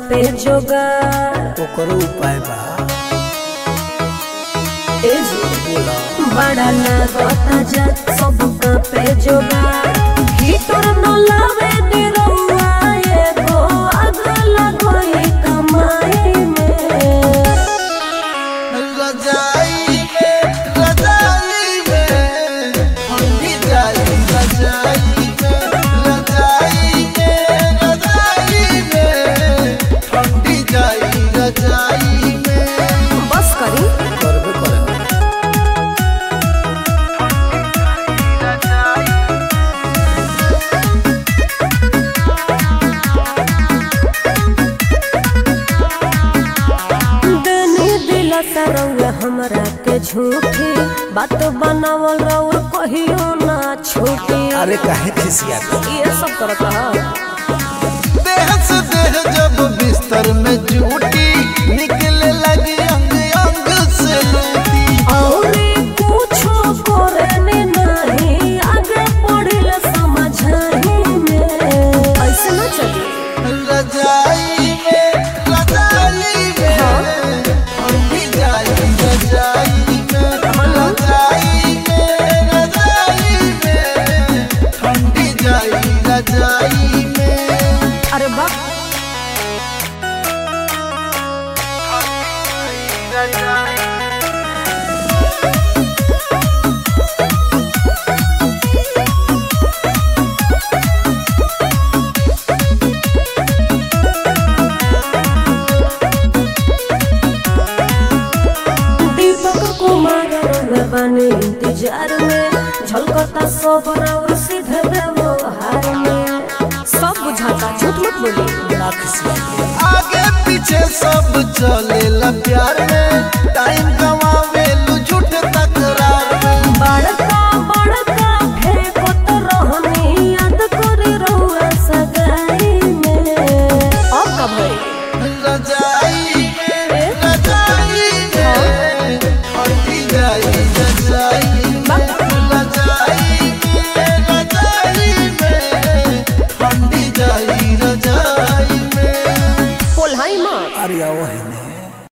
पे जोगा ओकरो उपाय बा ए जी बोला बड़ा लागता जा सब पे जोगा हीटर न लावे नी रउआ एगो आग लगोई कमाई में रजाई में रजाई में ठंडी जाई रजाई में रजाई में रजाई में ठंडी जाई रजाई में बस करी करबे करे देनी दिला सरौआ हमरा के झूठी बात बनावल रउआ कहियो ना छूटी अरे काहे खिसियात ये सब करत रहा देह से देह जब बिस्तर में जूटी निकले लगी अंग अंग से लूटी औरे कुछो करे नहीं आगे पढ़िल समझाही में ऐसे ना चली रजाई में रजाई में ठंडी जाई रजाई में रजाई में रजाई में ठंडी जाई रजाई में अरे बाप दीपक कुमार रउआ बानी इंतजार में झलकता सब और सीधे व्यवहार में सब बुझाता झूठ मत बोली ना खिसियात आगे पीछे सब चलेला प्यार में